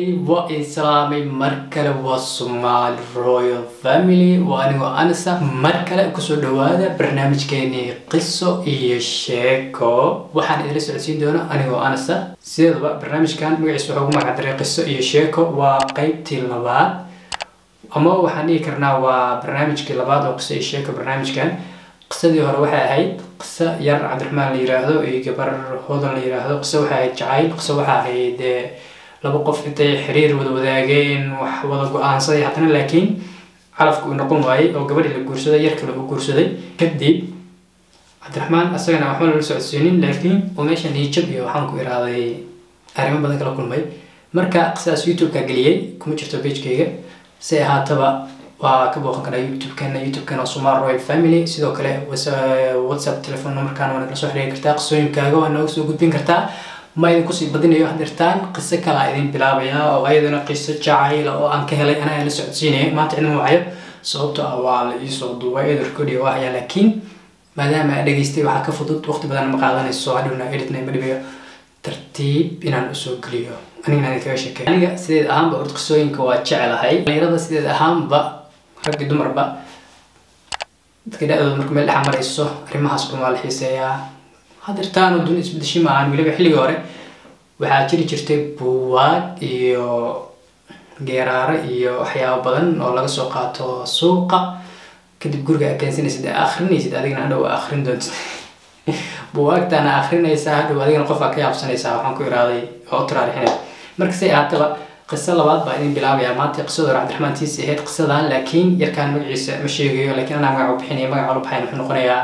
waa islaamay mar kale waa somaali royal family waa anigoo anisa mar kale kusoo dhawaada barnaamijkeenii qiso iyo sheeko waxaan idila socodsiin doona anigoo anisa sideedaba barnaamijkan magaciisa waxaa ugu magacdaray qiso iyo sheeko waa qeybtii labaad ama waxaan dhihi karnaa waa barnaamijkii labaad oo qiso iyo sheeko barnaamijkan qisadii hore waxay ahayd qiso yar cabdiraxmaan la yiraahdo iyo gabar hodan la yiraahdo qiso waxay ahayd jacayl qiso waxaa ahayd laba qof intay xiriir wada wadaageen wax wada go-aansaday haddana laakiin calafka uu noqon waayey oo gabadhii la guursaday yar kale uu guursaday kadib cabdiraxmaan isagana waxba lala socodsiinin laakiin uu meesha niyajab iyo waxaan ku iraaday arrimo badan kala kulmay marka qisadaas youtube-ka geliyey kuma jirto pagekayga si ahaataba waa ka booqan karaa youtube-keena youtube-keena somal royal family sidoo kale whatsapp telephone numberkan waa nagala soo xiriiri kartaa qisooyinkaaga waa nooga soo gudbin kartaa ma idin kusii badinayo hadirtaan qiso kalaa idin bilaabaya oo ayadana qiso jacayla oo aan ka helay anaa la socodsiinaya maanta cidna waayo sababto ah waa la iisoo duubay eed recording waa hayaa laakiin maadaama aan dhageystay waxaa ka fudud waqti badan ma qaadanayso hadhowna editna ma dhibayo tartiib inaan usoo geliyo anigana idin kaga sheekay aniga sideed ahaanba horta qisooyinka waa jecelahay dhalinyarada sideed ahaanba rag iyo dumarba dadka da-dooda marka meel dhexa marayso arrimahaas dhan waa la xiiseeyaa hadirtaan oo duni isbedeshay maahan weliba xilligii hore waxaa jiri jirtay buwaag iyo geeraaro iyo waxyaabo badan oo laga soo qaato suuqa kadib guriga akeensanaysid ee akrinaysid adigana hadhow akrin doontid buwaagtaana akrinaysaa hadhow adigana qofaa ka yaabsanaysaa waxaan ku iraaday oo u taraarixinay marka say ahaataba qiso labaad baa idin bilaabayaa maanta qisada hore cabdiraxmaan tiisi ahayd qisadan laakiin yarkaan magaciisa ma sheegayo laakiin anaa magaca u bixinaya magaca lu baxayn wuxuu noqonayaa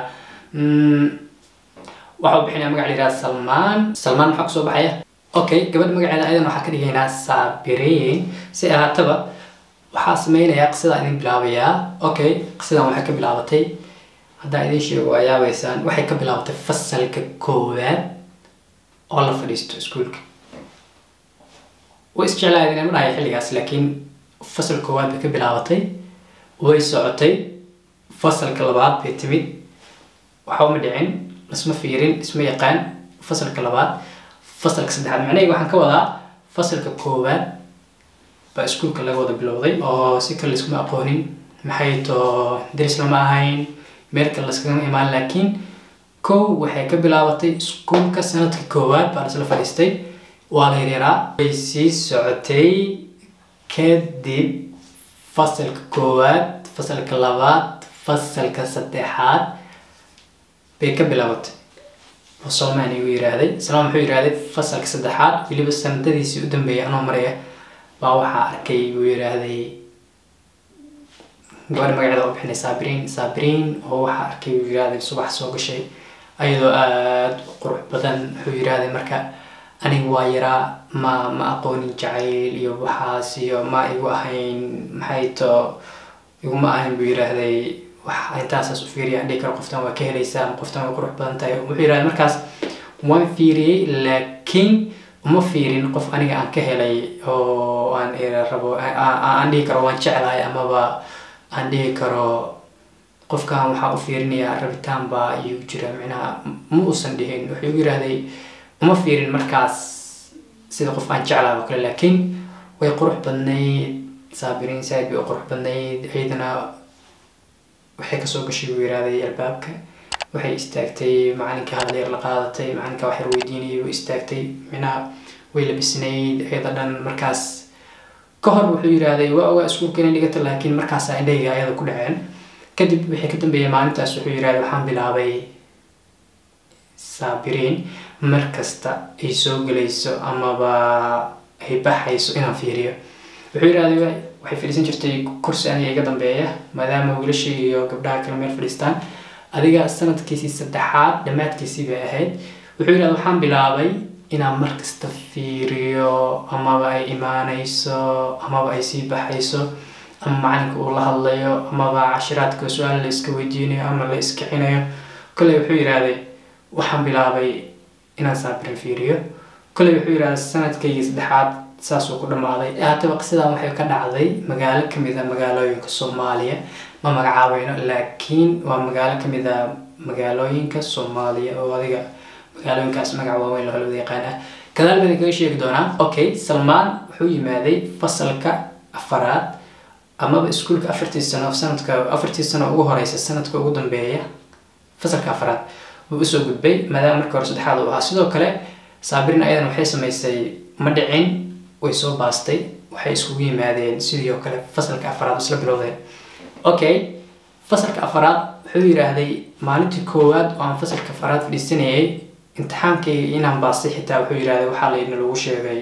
waxa uu bixinaya magaca la yidhaha salmaan salmaan maxaa kusoo baxaya okay gabadha magaceeda ayadan waxaa ka dhigaynaa saabiriin si ahaataba waxaa sameynayaa qisadaa idin bilaabayaa okay qisadan waxay ka bilaabatay haddaan idin sheego waa yaabaysaan waxay ka bilaabatay fasalka koowaad oo la fadhiisto iskuulka way isjeclaayeen inay ma dhahay xilligaas laakiin fasal koowaad bay ka bilaabatay way socotay fasalka labaad bay timid waxba ma dhicin isma fiirin isma yaqaan fasalka labaad fasalka saddexaad macnaheega waxaan ka wadaa fasalka koowaad baa iskuulka laga wada bilowday oo si kale laiskuma aqoonin maxay too daris lama ahayn meel kale laskagama imaan laakiin kow waxay ka bilaabatay iskuulka sanadka koowaad baa lasla fadhiistay waa la yaryaaraa way sii socotay kadib fasalka koowaad fasalka labaad fasalka saddexaad bay ka bilaabatay oo salmaan igu yiraahday salmaan muxuu yiraahday fasalka saddexaad weliba sanadadiisii u dambeeyay anoo maraya baa waxaa arkay buu yiraahday gabadha magaceeda u bixinay saabiriin saabiriin oo waxaa arkay buu yiraahday subax soo gashay ayadoo aada u qurux badan wuxuu yiraahday marka aniga waa yaraa ma ma aqoonin jacayl iyo waxaas iyo ma igu ahayn maxay too iguma ahayn buu yiraahday wax intaasaas u fiiriya aan dhihi karo qoftan waa ka helaysaa ama qoftan way qurux badan tahay wuxuu yidhahda markaas waan fiiriyey laakiin uma fiirin qof aniga aan ka helay oo aan rabo aan dhihi karo waan jeclahay amaba aan dhihi karo qofkan waxaa u fiirinayaa rabitaan baa iyu jira micnaha ma uusan dhihin wuxuu igu yidhahday uma fiirin markaas sida qof aan jeclahay oo kale laakiin way qurux badnayd saabiriin saaid bay u qurux badnayd ciidana waxay kasoo gashay buu yirahday albaabka waxay istaagtay macalinka hadleer la qaadatay macalinka wax yar weydiinayay way istaagtay minaha way labisnayd ayada dhan markaas ka hor wuxuu yirahday waa ogaa iskuulka inay dhigata laakiin markaasa indhayga ayada ku dhaceen kadib wixii ka dambeeyay maalintaas wuxuu yirahday waxaan bilaabay saabiriin mar kasta ay soo gelayso amaba ay baxayso inaan fiiriyo wuxuu yirahday waxay fadhiisan jirtay kursi aniga iga dambeeya maadaama wiilasha iyo gabdhaha kale meel fadhiistaan adiga sanadkiisii saddexaad dhammaadkiisii bay ahayd wuxuu yidhahda waxaan bilaabay inaan markasta fiiriyo amaba ay imaanayso amaba ay sii baxayso ama macalinka uu la hadlayo amaba cashiraadka su-aal la iska weydiinayo ama la iskicinayo kolley wuxuu yidhaahday waxaan bilaabay inaan saabirin fiiriyo kolley wuxuu yidhahda sanadkaygii saddexaad saasuu ku dhammaaday haataba qisadan waxay ka dhacday magaalo kamid a magaalooyinka soomaaliya ma magacaabayno laakiin waa magaalo kamid a magaalooyinka soomaaliya oo adiga magaalooyinkaas magaca waaweyn laholwada yaqaan ah gadaal baan kaga sheegi doonaa okay salmaan wuxuu yimaaday fasalka afaraad amaba iskuulka afartii sano sanadka afartii sano ugu horeysa sanadka ugu dambeeya fasalka afaraad wuu usoo gudbay maadaama marka hore saddexaad uu ahaa sidoo kale saabirin ayadan waxay samaysay ma dhicin way soo baastay waxay iskugu yimaadeen sidii oo kale fasalka afaraad isla bilowdeen okay fasalka afaraad wuxuu yidhaahday maalintii koowaad oo aan fasalka afaraad fadhiisanayay imtixaankayga inaan baastay xitaa wuxuu yidhahday waxaa layna lagu sheegay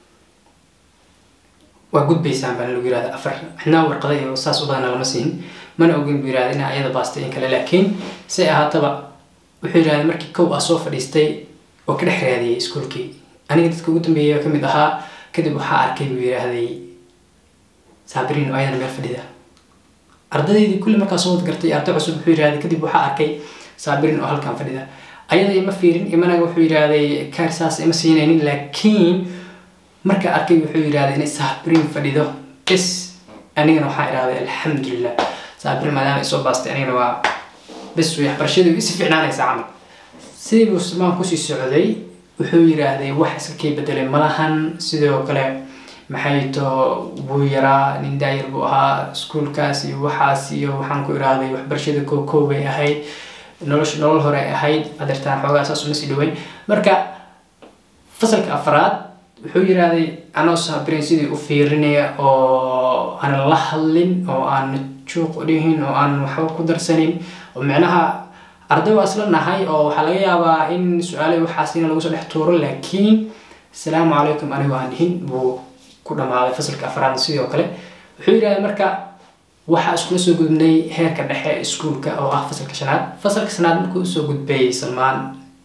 waa gudbaysaan baan lagu yirahda afar cidnaa warqada iyo saas u badana lama siin mana ogin buu yirahda inaa ayada baastay in kale laakiin say ahaataba wuxuu yidhahday markii kow ah soo fadhiistay oo ka dhex raadiyay iskuulkii aniga dadka ugu dambeeyay ka mid ahaa kadib waxaa arkay buu yidhaahday saabiriin oo ayadana meel fadhida ardaydeydii kulli markaa soo wad gartay arday cusub wuxuu yidhahday kadib waxaa arkay saabiriin oo halkan fadhida ayada ima fiirin imana wuxuu yidhaahday kaar saas ima siinaynin laakiin markaa arkay wuxuu yidhahday inay saabiriin fadhido bes anigana waxaa idhahday alxamdulilah saabiriin maadaama ay soo baastay anigana waa bes way waxbarashadii isi fiicnaanaysaa camal sidii buu salmaan kusii socday wuxuu yidhaahday wax iska kii bedelay malahan sidoo kale maxay to wuu yaraa nin daayar buu ahaa iskuulkaas iyo waxaas iyo waxaan ku idhaahday waxbarashada koo koo bay ahayd nolosha nolol hore ay ahayd adeertaan xoogaa saas uma sii dhaweyn marka fasalka afraad wuxuu yidhaahday anoo saabirin sidii u fiirinaya oo aan la hadlin oo aan juuq dhihin oo aan waxba ku darsanin oo micnaha arday waa isla nahay oo waxaa laga yaabaa in su-aalay waxaasina lagu soo dhex tuuro laakiin asalaamu calaykum anigo aan dhihin buu ku dhammaaday fasalka afraad sidoo kale wuxuu yidhahday marka waxaa iskula soo gudbnay heerka dhexe iskuulka oo ah fasalka shanaad fasalka shanaad markuu usoo gudbay salmaan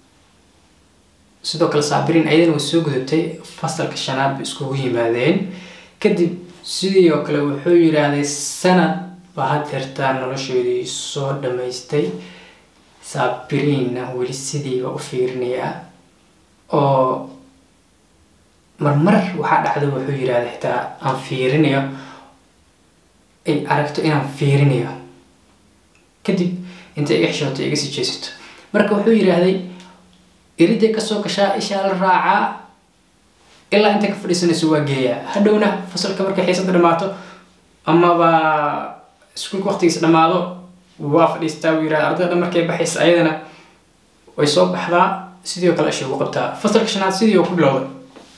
sidoo kale saabiriin ayadana way soo gudubtay fasalka shanaad bay iskugu yimaadeen kadib sidii oo kale wuxuu yidhaahday sanad baa hadeertaa nolosheedii soo dhammaystay saabiriinna weli sidiiba u fiirinayaa oo marmar waxaa dhacda wuxuu yidhahday xitaa aan fiirinayo ay aragto inaan fiirinayo kadib inta iga xishooto iga sii jeesato marka wuxuu yidhaahday iriday kasoo gashaa ishaa la raacaa ilaa inta ka fadhiisanayso waa geeyaa hadhowna fasalka markay xiisada dhamaato amaba iskuulka waqtigiisa dhamaado waa fadhiistaa wuu yidhahda ardayda markay baxaysa ayadana way soo baxdaa sidii oo kale isha ugu qabtaa fasalka shanaad sidii oo ku bilowday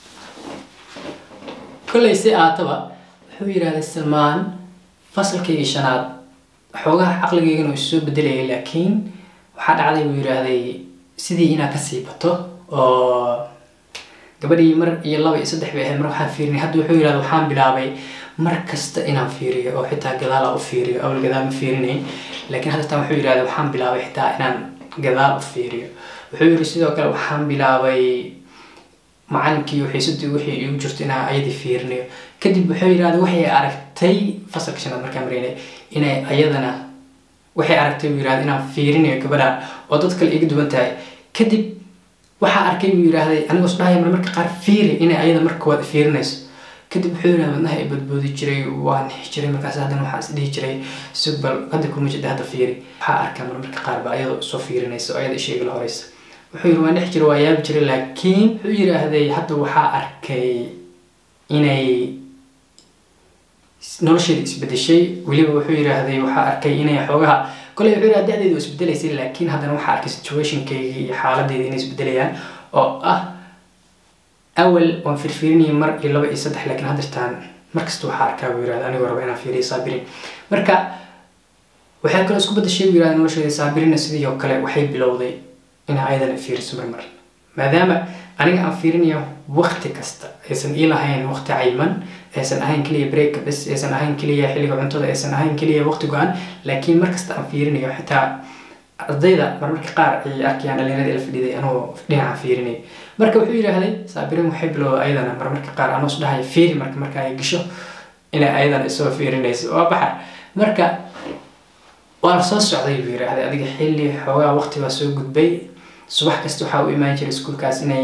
kollay si aataba wuxuu yidhahday salmaan fasalkaygii shanaad xoogaha caqligaygana way soo bedelayay laakiin waxaa dhacday buu yidhaahday sidii inaa kasii bato oo gabadhii mar iyo laba iyo saddex bay ahayd mar waxaan fiirinay hadda wuxuu yidhahda waxaan bilaabay mar kasta inaan fiiriyo oo xitaa gadaala u fiiriyo awal gadaal ma fiirinayn laakiin hadda tan wuxuu yidhahda waxaan bilaabay xitaa inaan gadaal u fiiriyo wuxuu yidhi sidoo kale waxaan bilaabay macalinkii xiisadii wixii igu jirto inaan ayadii fiirinayo kadib wuxuu yidhahda waxay aragtay fasalka shanaad markaan maraynay inay ayadana waxay aragtay buu yidhahda inaan fiirinayo gabadhaan oo dad kale iga duwan tahay kadib waxaa arkay buu yidhaahday anigoo isdhahaya mar marka qaar fiiri inay ayada marka waad fiirinayso kadib wuxuu yidhahda wadnaha ay badboodi jiray waa nixi jiray markaas haddana waxaa is dhihi jiray sugbal hadda kuma jida hadda fiiri waxaa arkaa mar marka qaar ba ayadoo soo fiirinaysa oo ayada isheega la horeysa wuxuu yidhi waa nixi jiray waa yaabi jiray laakiin wuxuu yidhaahday hadda waxaa arkay inay nolosheeda isbedeshay weliba wuxuu yidhaahday waxaa arkay inay xoogaha koley wuxuu yidhahda da-deedu waa isbedelaysay laakiin haddana waxaa arkay situationkayga iyo xaaladeeda inay isbedelayaan oo ah awal waan firfiirinayay mar iyo laba iyo saddex laakiin haddirtaan markasta waxaa arkaa buu yidhahda anigoo raba inaan fiiriyo saabirin marka waxay kaloo isku bedeshay buu yidhahda nolosheeda saabirina sidii oo kale waxay bilowday inay ayadana fiiriso marmar maadaama aniga aan fiirinayo waqti kasta aysan ii lahayn waqti cayman aysan ahayn keliya breaka bes aysan ahayn keliya xilliga cuntada aysan ahayn keliya waqti go-an laakiin markasta aan fiirinayo xitaa ardayda marmarka qaar ay arkayaan dhalinyarada ila fadhiday anoo dhinaca fiirinay marka wuxuu yidhaahday saabirin waxay bilowday ayadana marmarka qaar anoo isdhahay fiiri marka marka ay gasho inay ayadana isoo fiirinayso waa baxar marka waa la soo socday buu yidhaahday adiga xilli xoogaa waqti baa soo gudbay subax kasta waxaa u imaan jiray iskuulkaas inay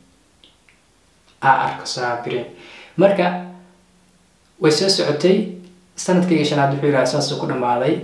aa arko saabirin marka way soo socotay sanadkayga shanaad wuxuu yidhaha saasuu ku dhammaaday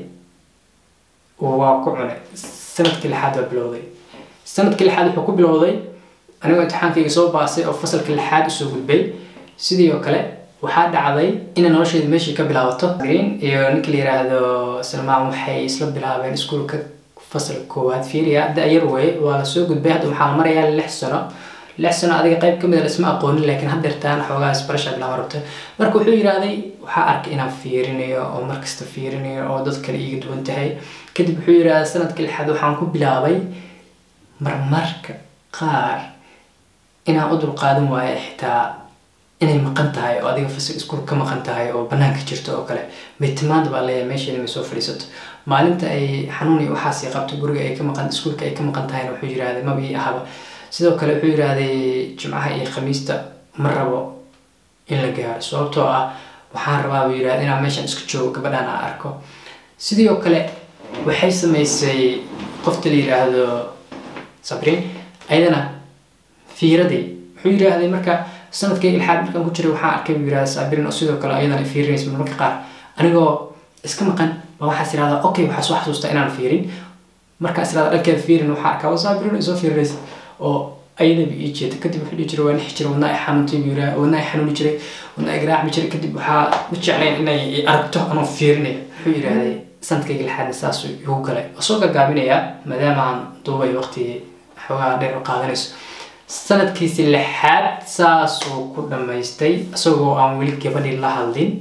waa ku cunay sanadkii lixaad waa bilowday sanadkii lixaad wuxuu ku bilowday anigoo imtixaankayga soo baasay oo fasalka lixaad usoo gudbay sidii oo kale waxaa dhacday inay nolosheeda meeshii ka bilaabato green iyo ninka la yiraahdo salmaan waxay isla bilaabeen iskuulka fasalka koowaad fiiriya da-yar wey waa lasoo gudbay hadda waxaa la marayaa lix sano lix sano adiga qayb kamid a isma aqoonin laakiin haddeertaan xoogaa isbarasha bilaaba rabta marka wuxuu yidhaahday waxaa arkay inaan fiirinayo oo markasta fiirinayo oo dad kale iiga duwan tahay kadib wuxuu yidhahda sanadka lixaad waxaan ku bilaabay marmarka qaar inaan u dulqaadan waayo xitaa inay maqan tahay oo adiga fasal iskuul ka maqan tahay oo banaanka jirto oo kale baytimaanda baa leeyahay meesheeda may soo fadhiisato maalinta ay xanuun iyo waxaasi qabto guriga ay ka maqan iskuulka ay ka maqan tahayna wuxuu yidhahday maba ii ahaba sidoo kale wuxuu yidhaahday jimcaha iyo khamiista ma rabo in la gaaro sababtoo ah waxaan rabaa buu yidhahda inaan meeshan iska joogo gabadhaan aan arko sidii oo kale waxay samaysay qofta la yidhaahdo sabriin ayadana fiiradii wuxuu yidhaahday marka sanadkay ilxaad markaan ku jiray waxaan arkay buu yidhahda sabriin oo sidoo kale ayadana fiirinaysa marmarka qaar anigoo iska maqan baa waxaas yidhahdaa okay waxaa soo xasuustaa inaan fiirin markaas yidhahda dhankeeda fiirin waxaa arkaa waa sabriin ay soo fiirinaysa oo ayadaba ii jeeda kadib wuxuu dhihi jiray waa nixi jiray wadnaa i xanuuntay buu yidhaha wadnaa i xanuuni jiray wadnaa i garaacmi jiray kadib waxaa ma jeclayn inay i aragto anoo fiirinay wuxuu yidhaahday sanadkayga lixaadna saasuu igu galay oo soo gagaabinayaa maadaama aan duubay waqti xoogaa dheer u qaadanayso sanadkiisi lixaad saasuu ku dhammaystay isagoo aan weli gabadhii la hadlin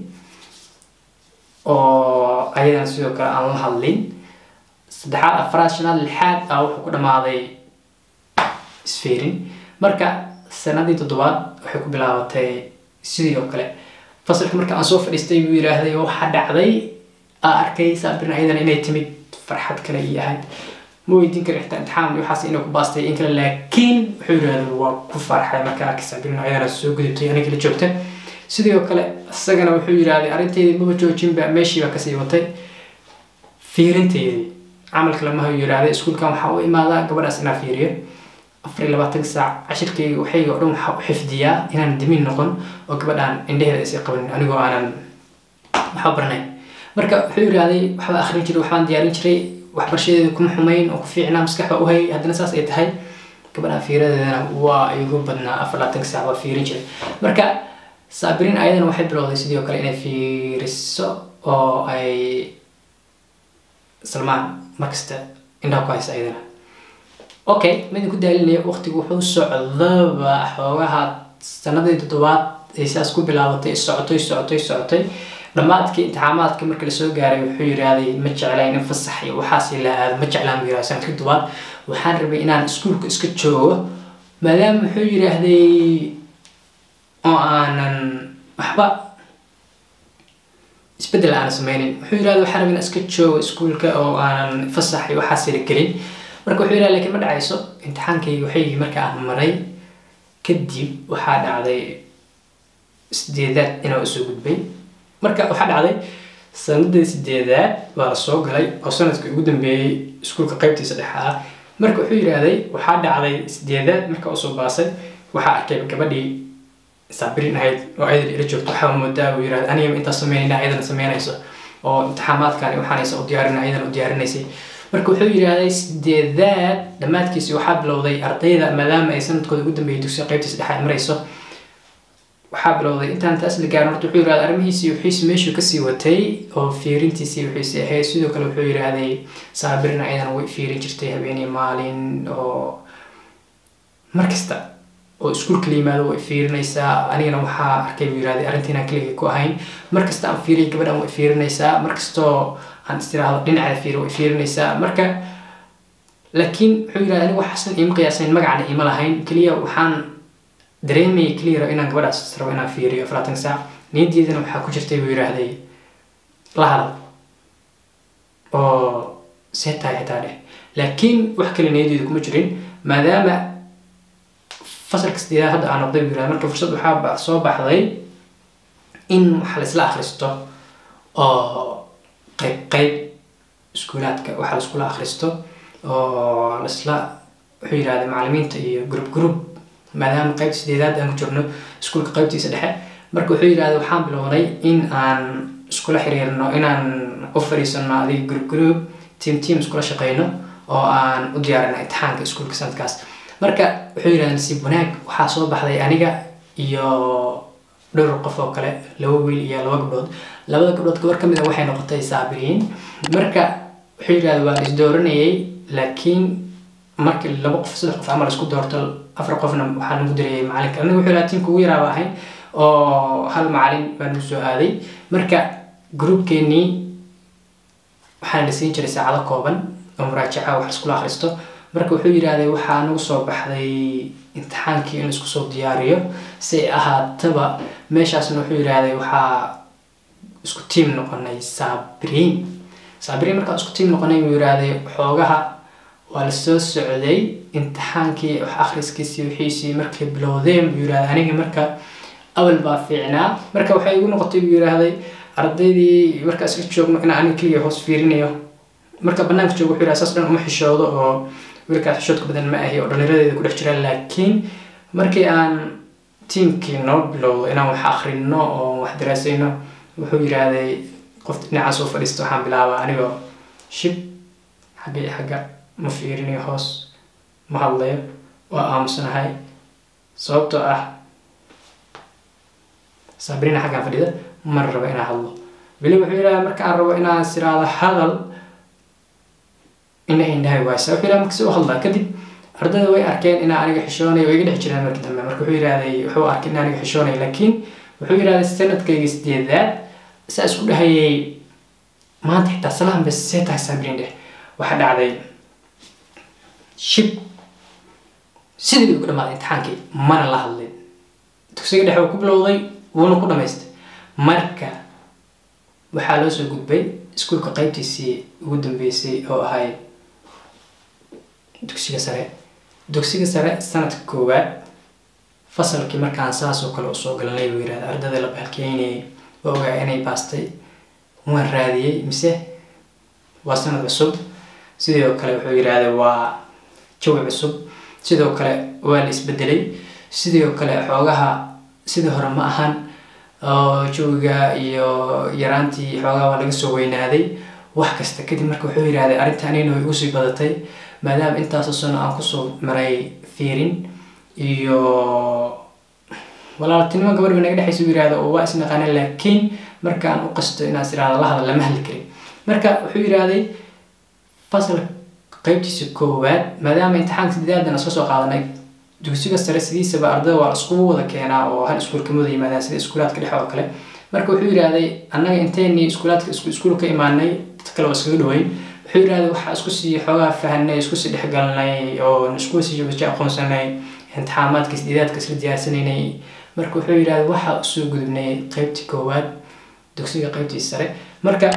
oo ayadana sidoo kale aan la hadlin saddexaad afraad shanaad lixaad ah wuxuu ku dhammaaday isfiirin marka sanadii toddobaad waxay ku bilaabatay sidii oo kale fasalka marka aan soo fadhiistay buu yidhaahday waxaa dhacday aa arkay saabirin ayadana inay timid farxad kale ii ahayd ma weydiin kara xitaa imtixaan iyo waxaas inay ku baastay in kale laakiin wuxuu yidhahday waa ku farxay marka arkay saabirin ayadana soo gudubtay aniga la joogta sidii oo kale isagana wuxuu yidhahday arrinteydii maba joojinba meeshii baa kasii watay fiirinteydii camalka lamaha yidhahday iskuulkan waxaa u imaadaa gabadhaas inaa fiiriyo afar iyo labaatan saac cashirkayga waxayga o dhan waxaa u xifdiyaa inaan dimin noqon oo gabadhaan indheheeda isii qabanin anigoo aanan waxba baranayn marka wuxuu yidhahday waxbaa akhrin jiray waxbaan diyaarin jiray waxbarashadeeda kuma xumayn oo ku fiicnaa maskax baa u hayay haddana saas ay tahay gabadhaan fiiradeedana waa igu badnaa afar labaatanka saac waa fiirin jiray marka saabiriin ayadana waxay bilowday sidoo kale inay fiiriso oo ay salmaan markasta indhaha ku haysa ayadana okay midin ku daalinaya waqtigu wuxuu socdaba xoogaha sanadii toddobaad ay saas ku bilaabatay socotay socotay socotay dhammaadkii imtixaamaadka marka lasoo gaaray wuxuu yidhaahday ma jeclayn in fasax iyo waxaas la aado ma jeclaan buu yidhahda sanadkii toddobaad waxaan rabay inaan iskuulka iska joogo maadaama wuxuu yidhaahday oo aanan waxba isbedel aanan sameynin wuxuu yidhahday waxaan rabay inaan iska joogo iskuulka oo aanan fasax iyo waxaas la gelin marka wuxuu yidhaha lakiin ma dhacayso imtixaankaygi waxaygii marka aan maray kadib waxaa dhacday sideedaad inaa usoo gudbay marka waxaa dhacday sanadii sideedaad waa la soo galay oo sanadkii ugu dambeeyey iskuulka qaybtiisa dhexe ah marka wuxuu yidhaahday waxaa dhacday sideedaad marka usoo baasay waxaa arkay gabadhii saabirin ahayd oo ayadana ila joogto waxaa moodaa buu yidhahday aniga intaas sameynayna ayadana sameynayso oo imtixaamaadkan waxaanaysa u diyaarin ayadana u diyaarinaysay marka wuxuu yidhaahday sideedaad dhammaadkiisi waxaa bilowday ardayda maadaama ay sanadkooda ugu dambeeyay dugsiga qaybtiisa dhexe ay marayso waxaa bilowday intaan taas la gaarin horta wuxuu yidhahday arrimihiisii wixiisi meeshuu kasii watay oo fiirintiisii wixiisi ahayd sidoo kale wuxuu yidhaahday saabirina ayadana way fiirin jirtay habeenii maalin oo markasta oo iskuulka la yimaado way fiirinaysaa anigana waxaa arkay buu yidhahday arrintii inaan keligay ku ahayn markasta aan fiiriyay gabadhan way fiirinaysaa markastoo aan istiraahdo dhinaceeda fiiri way fiirinaysaa marka laakiin wuxuu yidhahday anigu waxaasan iima qiyaasayn magacana iima lahayn keliya waxaan dareemayay keliya rabo inaan gabadhaas rabo inaan fiiriyo afaratan saac niyaddeedana waxaa ku jirtay buu yidhaahday la hadal oo see tahay xitaa dheh laakiin wax kale niyaddeedu kuma jirin maadaama fasalka sideedaad hadda aan noqday buu yidhahday marka fursad waxaa soo baxday in wax la isla akhristo oo qayb qayb iskuulaadka waxa la iskula akhristo oo laisla wuxuu yidhahday macallimiinta iyo group group maadaama qaybta sideedaad aan ku jirno iskuulka qaybtiisa dhexe marka wuxuu yidhahday waxaan bilownay in aan iskula xiriirno inaan u fadhiisano adiga group group team team iskula shaqeyno oo aan u diyaarino imtixaanka iskuulka sanadkaas marka wuxuu yidhahda nasiib wanaag waxaa soo baxday aniga iyo dhowr qof oo kale laba wiil iyo laba gabdhood labada gabdhood gabar kamid a waxay noqotay saabiriin marka wuxuu yidhahda waa isdooranayay laakiin markii laba qof saddex qof camal isku doorto afar qofna waxaa nagu dirayay macalinka aniga wuxuu yidhahda tiimka ugu yaraaba ahayn oo hal macalin baa nagu soo aaday marka groupkeenii waxaana la siin jiray saacado kooban oo muraajaca wax iskula akhristo marka wuxuu yidhaahday waxaa nagu soo baxday imtixaankii in laisku soo diyaariyo si ay ahaataba meeshaasna wuxuu yidhaahday waxaa isku tiim noqonay saabiriin saabiriin markaa isku tiim noqonay buu yidhaahday xoogaha waa la soo socday imtixaankii wax akhriskiisii wixiisii markay bilowdeen buu yidhahday aniga marka awal baa fiicnaa marka waxay igu noqotay buu yidhaahday ardaydii markaa iska joogno inaan aniga keliya hoos fiirinayo marka banaanka joogo wuxuu yidhaha saas dhan uma xishoodo oo wiilkaas xishoodka badan ma ahi oo dhallinyaradeeda ku dhex jira laakiin markii aan tiimkii noo bilowdo inaan wax akhrino oo wax daraasayno wuxuu yidhaahday qof dhinacaan soo fadhiista waxaan bilaabaa anigoo shib xagga iyo xagga ma fiirinayo hoos ma hadlayo waa aamusanahay sababtoo ah sabrina xaggaan fadhida mar rabo inaan hadlo weli wuxuu yidhaha markaan rabo inaan siraado hadal ina indhahay waaysa wuxuu yidhaha markasi u hadlaa kadib ardayda way arkeen inaa aniga xishoonayo way iga dhex jireen markii dambe marka wuxuu yidhahday wuxuu arkay in aniga xishoonayo laakiin wuxuu yidhahday sanadkayga sideedaad saa isku dhahayay maanta xitaa salaam bes see tahay saabrin dheh waxaa dhacday shib sidii bay ugu dhamaaday imtixaankii mana la hadlin dugsiga dhexe uu ku bilowday wuuna ku dhamaystay marka waxaa loo soo gudbay iskuulka qaybtiisii ugu dambeysay oo ahayd dugsiga sare dugsiga sare sanadka koowaad fasalkii markaan saas oo kale usoo galanay buu yidhahda ardayda la baalkeynayay waa ogaa inay baastay waan raadiyey mise waa sanad cusub sidoo kale wuxuu yidhaahday waa jawi cusub sidoo kale waa la isbedelay sidoo kale xoogaha sidii hore ma ahan oo jawiga iyo yaraantii xoogaha waa laga soo weynaaday wax kasta kadib marka wuxuu yidhahday arrintaanina way igu sii badatay maadaama intaasoo sano aan kusoo maray fiirin iyo walaaltinimo gabadhba naga dhexaysa uu yidhahda oo waa isnaqaana laakiin markaan u qasto inaas irahda la hadal lama hadli karin marka wuxuu yidhahday fasal qaybtiisa koowaad maadaama imtixaanka sideedan iska soo qaadanay dugsiga sare sidiisaba ardada waa iskugu wada keenaa oo hal iskuul kama wada yimaadaan sida iskuulaadka dhexe oo kale marka wuxuu yidhahday annaga inteynii iskuulaadka isku iskuul ka imaanay dad kale oo iskaga dhaweyn wuxuu yidhahday waxaa isku sii xoogaa fahanay isku sii dhexgalnay oo isku sii waji aqoonsanay imtixaamaadka sideedaadka isla diyaarsanaynay marka wuxuu yidhahday waxaa usoo gudubnay qaybtii koowaad dugsiga qaybtii sare marka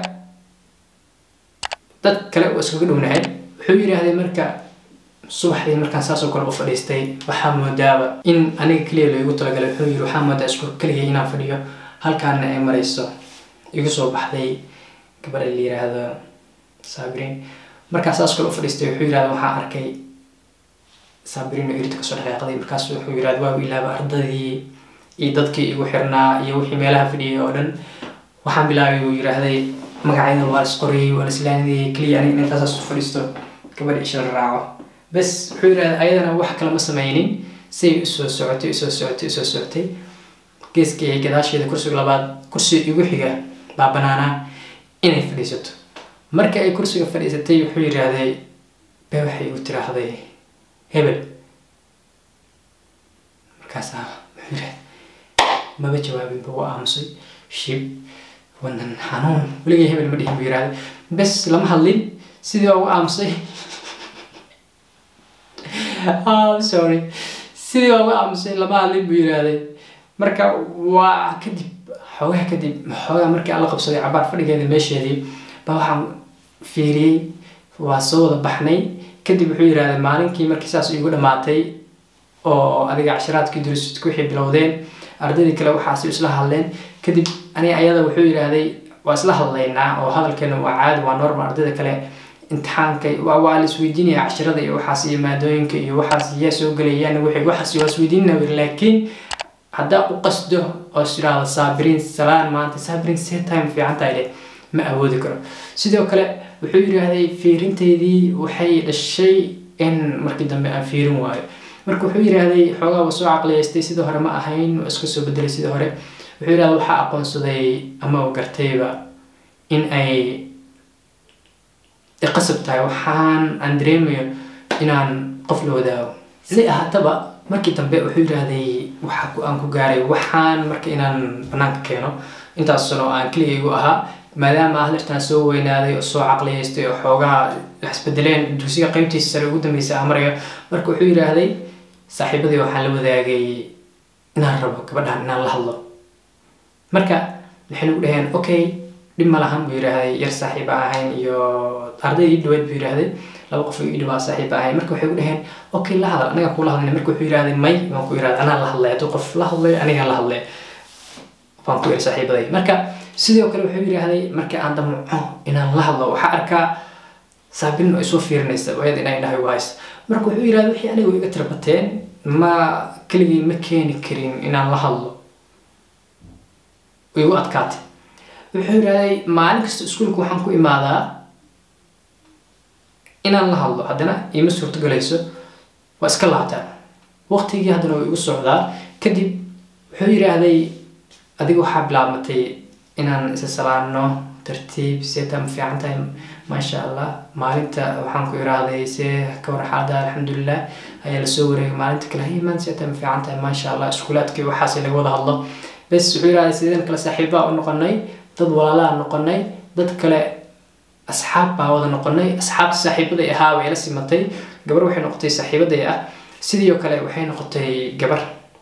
dad kale oo iskaga dhownahay wuxuu yidhaahday marka subaxdii markaan saasoo kale u fadhiistay waxaa moodaaba in aniga keliya loogu talagalay wuxuu yidhi waxaa moodaa isku keliya inaan fadhiyo halkaana ay marayso igu soo baxday gabadha la yiraahdo saabiriin markaa saas kale u fadhiistay wuxuu yidhahda waxaa arkay saabiriin oo irita kasoo dhaqaaqday markaas wuxuu yidhahda waa ilaaba ardadii iyo dadkii igu xirnaa iyo wixii meelaha fadhiyay oo dhan waxaan bilaabay uu yidhaahday magacyada waa is qoriyay waa islaanidii keliya aniga intaasaas u fadhiisto gabadha isha la raaco bes wuxuu yidhahda ayadana wax kale ma sameynin say usoo socotay usoo socotay usoo socotay geeskii gadaasheeda kursiga labaad kursiga igu xiga baa banaanaa inay fadhiisato marka ay kursiga fadhiisatay wuxuu yidhaahday be waxay u tiraahday hebel markaasaa wuxuu yidhahday maba jawaabinba waa aamusay shib wadan xanuun weligay hebel ma dhihin buu yidhahday bes lama hadlin sidii waa ugu aamusay oh sorry sidii waa ugu aamusay lama hadlin buu yidhahday marka waa kadib xoogaha kadib xoogaha markii aan la qabsaday cabaar fadhigeeda meesheedii baa waxaan fiiriyey waa soo wada baxnay kadib wuxuu yidhahday maalinkii markii saas igu dhammaatay oo adiga cashiraadkii durusidka wixii bilowdeen ardaydii kale waxaasi isla hadleen kadib aniga ayada wuxuu yidhaahday waa isla hadlaynaa oo hadalkeena waa caadi waa normal ardayda kale imtixaanka waa waa la isweydiinaya cashirada iyo waxaas iyo maadooyinka iyo waxaas yaa soo gelayaan wixii waxaas waa isweydiinaya laakiin haddaa u qasdo oo is yidhaahdo saabiriin salaan maanta saabiriin see time fiican tahay leh ma awoodi karo sidoo kale wuxuu yidhaahday fiirinteydii waxay dhashay in markii dambe aan fiirin waayo marka wuxuu yidhaahday xoogaa waa soo caqliyaystay sidii hore ma ahayn waa iska soo bedelay sidii hore wuxuu yidhahday waxaa aqoonsaday ama uu gartayba in ay qasab tahay waxaan aan dareemayo inaan qof la wadaago si ahaataba markii dambe wuxuu yidhaahday waxa aan ku gaaray waxaan marka inaan banaanka keeno intaas sano aan keligaygu ahaa maadaama ah lirtaan soo weynaaday oo soo caqliyaystay oo xoogaha isbedeleen dugsiga qeybtiisa sare ugu dambeysa aan marayo marka wuxuu yidhaahday saaxiibadii waxaan la wadaagay inaan rabo gabadhan inaan la hadlo marka waxay nagu dhaheen okay dhib ma lahan buu yidhaahday yar saaxiiba ahayn iyo arday ii dhaweyd buu yidhaahday laba qof ii dhawaa saaxiiba ahayn marka waxay u dhaheen okay la hadal anaga kula hadlay marka wuxuu yidhaahday may waan ku yidhahday anaa la hadlay hadduu qof la hadlay aniga la hadlay waan ku yidhi saaxiibaday marka sidoo kale wuxuu yidhaahday marka aan damco inaan la hadlo waxaa arkaa saabin oo isoo fiirinaysa wayad inay dhahay wahays marka wuxuu yidhahday wixii anigu iga tirbateen ma keligii ma keeni karin inaan la hadlo igu adkaatay wuxuu yidhahday maalin kasta iskuulka waxaan ku imaadaa inaan la hadlo haddana iima suurtogalayso waa iska laabtaa waqtigii haddana waa igu socdaa kadib wuxuu yidhaahday adiga waxaa bilaabmatay inaan isa salaano tartiib seeta ma fiican tahay maasha allah maalinta waxaan ku iraahday see ka war xaalada alxamdulilah ayaa lasoo wareegay maalinta kale hey maan seeta ma fiican tahay maasha allah iskuulaadkii waxaas laga wada hadlo bes wuxuu yidhahday sideen kale saaxiibaa u noqonay dad walaalaa noqonay dad kale asxaab baa wada noqonay asxaabta saaxiibaday ahaa way la simatay gabar waxay noqotay saaxiibaday ah sidii kale waxay noqotay gabar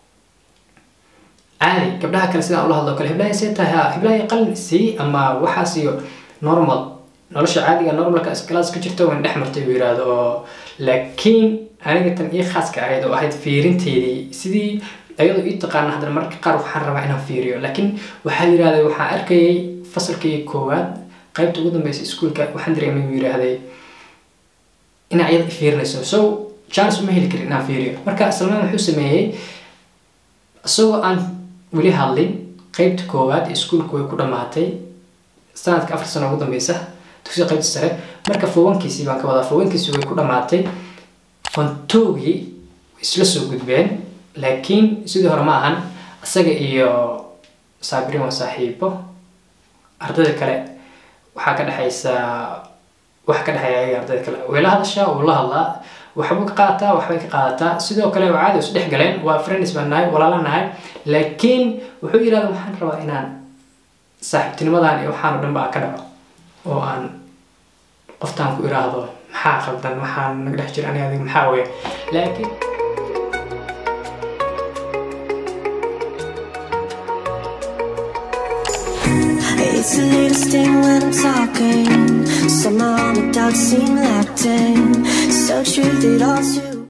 caadi gabdhaha kale sidaan ula hadlo kale heblahay see tahay ha heblahay qalin sii ama waxaas iyo normal nolosha caadiga normalka iskalaas ka jirta waan dhex martay buu yidhaahdo oo laakiin aniga tan ii khaaska ahayd oo ahayd fiirinteydii sidii ayadoo ii taqaana haddana mararka qaar waxaan rabaa inaan fiiriyo laakiin waxaa yidhahday waxaan arkayay fasalkii koowaad qaybta ugu dambeysa iskuulka waxaan dareemay buu yidhaahday inaa iyada i fiirinayso so chance uma heli karin inaan fiiriyo marka salmaan wuxuu sameeyey isagoo aan weli hadlin qeybta koowaad iskuulku way ku dhammaatay sanadka afar sano ugu dambeysa dugsiga qaybta sare marka fowankiisii baan ka wadaa fowankiisii way ku dhammaatay fantoogii isla soo gudbeen laakiin sidii hore ma ahan isaga iyo saabirin waa saaxiibo ardayda kale waxaa ka dhexaysa waxa ka dhexeeya ayaga ardayda kale way la hadashaa wuu la hadlaa waxbuu ka qaadataa waxbay ka qaadataa sidoo kale caadi is dhex galeen waa friends baan nahay walaala nahay laakiin wuxuu yidhahda waxaan rabaa inaan saaxiibtinimadan iyo waxaan o dhan ba ka dhaco oo aan qoftaan ku iraahdo maxaa khaldan maxaan naga dhex jira aniga adiga maxaa weya laakiin It's a little sting when I'm talking. Somehow my doubts seem locked in. So true that all too.